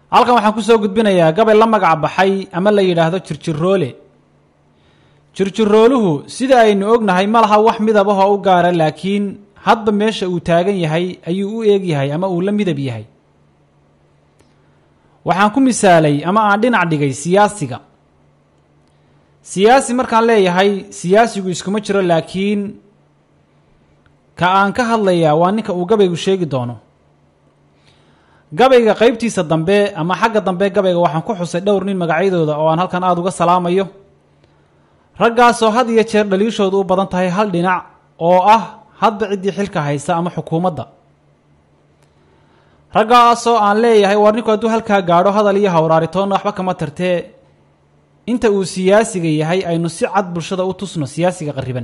halkan waxaan kusoo gudbinayaa gabay la magac baxay ama la yidhaahdo jirjiroole jirjirooluhu sida aynu ognahay ma laha wax midab ah oo u gaara laakiin hadba meesha uu taagan yahay ayuu u eeg yahay ama uu la midab yahay waxaan ku misaalay ama aan dhinac dhigay siyaasiga siyaasi markaan leeyahay siyaasigu iskuma jiro laakiin ka aan ka hadlayaa waa ninka uu gabaygu sheegi doono gabayga qeybtiisa dambe ama xagga dambe gabayga waxaan ku xusay dhowr nin magacyadooda oo aan halkan aada uga salaamayo raggaasoo had iyo jeer dhaliishoodu u badan tahay hal dhinac oo ah hadba ciddii xilka haysa ama xukuumadda raggaasoo aan leeyahay war ninku hadduu halkaa gaadho hadal iyo hawraaritoonna waxba kama tartee inta uu siyaasiga yahay aynu si cad bulshada u tusno siyaasiga qarriban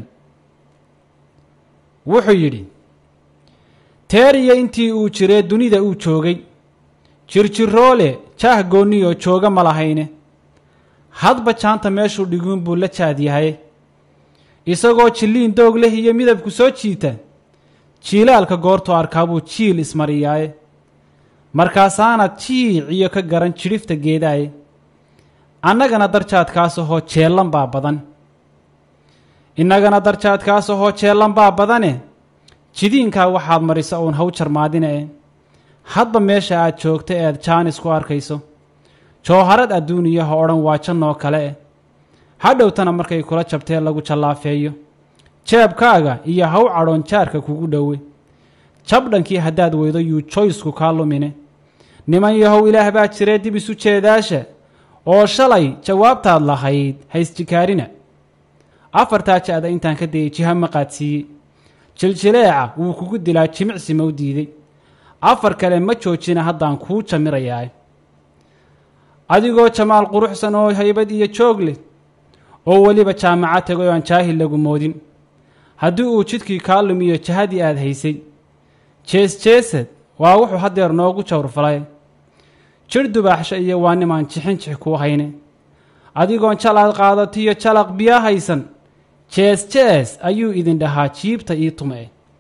wuxuu yidhi teeriya intii uu jiree dunida uu joogay jirjiroole jaah goonniyoo jooga ma lahayne hadba jaanta meeshuu dhiguun buu la jaad yahay isagoo jilliin doog leh iyo midabku soo jiita jiilaalka goortuu arkaa buu jiil ismariyaaye markaasaana jiic iyo ka garan jidhifta geedaaye annagana darjaadkaas ahoo jeellan baa badan innagana darjaadkaas ahoo jeellan baa badane jidiinkaa waxaad marisa uun haw jarmaadine e hadba meesha aad joogta eed jaanis ku arkayso jooharad adduuniyaha odhan waa jannoo kale eh hadhowtana markay kula jabtee lagu jallaafeeyo jeebkaaga iyo haw cadhoon jaarka kugu dhowe jabdhankii haddaad weydo yuu joysku kaa lumine niman yahow ilaah baa jiree dib isu jeedaasha oo shalay jawaabtaad lahayd haysjikaarina afartaa ja-da intaan ka dayay jiha ma qaadsiiyey jiljileeca wuu kugu dilaa jimicsi ma u diiday afar kale ma joojina haddaan kuu jamirayaa adigoo jamaal quruxsan oo haybad iyo joog leh oo weliba jaamaca tegay oo aan jaahil lagu moodin haddii uu jidkii kaa lumiyo jahadii aad haysay jees jeesad waa wuxuu haddeer noogu jawrfalay jidh dubaaxsha iyo waa nimaan jixin jix kuu hayne adigoon jalaad qaadatiyo jalaq biyaa haysan jees jees ayuu idin dhahaa jiibta ii tume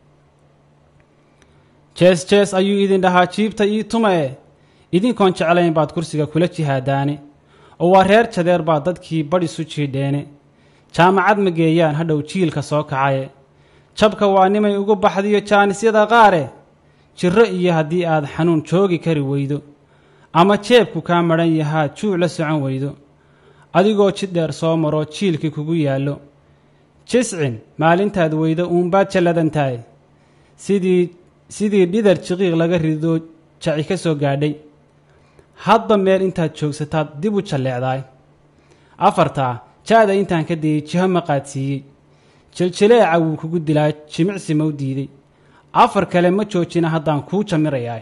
jees jees ayuu idin dhahaa jiibta ii tume idinkoon jeclayn baad kursiga kula jihaadaane oo waa reer jadeer baa dadkii badh isu jiidheene jaamacad ma geeyaan hadhow jiilka soo kacaye jabka waa nimay ugu baxdiyo jaanisyada qaare jirro iyo haddii aad xanuun joogi kari weydo ama jeebku kaa madhan yahaa juuc la socon weydo adigoo jid dheer soo maro jiilkii kugu yaallo jiscin maalintaad weydo uunbaad jalladantahay sidii sidii dhidar jiqiiq laga rido jaci ka soo gaadhay hadba meel intaad joogsataad dib u jalleecdaay afartaa ja-da intaan ka dayay jiho ma qaadsiiyey jiljileeca wuu kugu dilaa jimicsi ma u diiday afar kale ma joojina haddaan kuu jamirayaa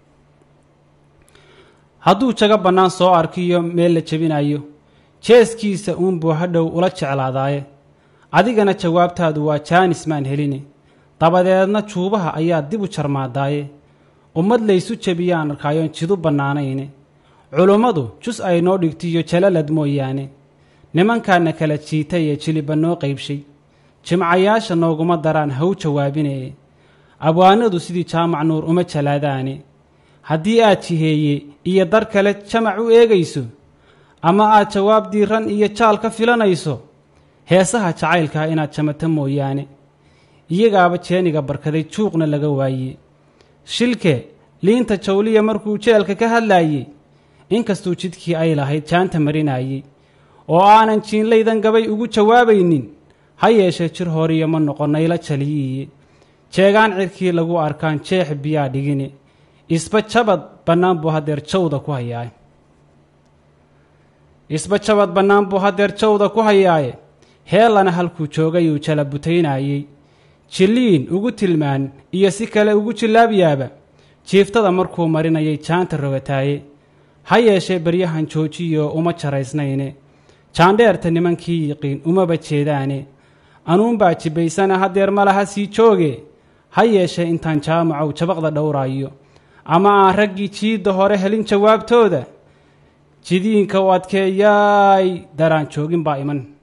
hadduu jago bannaan soo arkiyo meel la jebinayo jeeskiisa uunbuu hadhow ula jeclaadaaye adigana jawaabtaadu waa jaanis maan heline dabadeedna juubaha ayaa dib u jarmaadaaye ummad laysu jebiyaan arkaayoon jidu bannaanayne culummadu jus ay noo dhigtiyo jalalad mooyaane nimankaana kala jiitay ee jiliba noo qaybshay jimcayaasha nooguma daraan haw jawaabinee abwaanadu sidii jaamac nuur uma jalaadaane haddii aad jiheeye iyo dar kale jamac u eegayso ama aad jawaab diiran iyo jaal ka filanayso heesaha jacaylkaa inaad jamato mooyaane iyagaaba jeeniga barkaday juuqna laga waaye shilke liinta jawliya markuu jeelka ka hadlaayey inkastuu jidkii ay lahayd jaanta marinayey oo aanan jiinlaydan gabay ugu jawaabaynin ha yeeshee jir horiyo ma noqonnayla jaliyiiye jeegaan cirkii lagu arkaan jeex biyaa dhigine isba jabad bannaan buu haddeer jawda ku hayaaye isba jabad bannaan buu haddeer jawda ku hayaaye heellana halkuu joogayuu jala butaynayey jilliin ugu tilmaan iyo si kale ugu jillaabyaaba jiiftada markuu marinayay jaanta rogataaye ha yeeshee baryahan joojiyo uma jaraysnayne jaandheerta nimankii yiqiin umaba jeedaane anuunbaa jibbaysana haddeer ma laha sii jooge ha yeeshee intaan jaamacow jabaqda dhowraayo ama aan raggii jiidda hore helin jawaabtooda jidiinka u adkeeyaay daraan joogin baa iman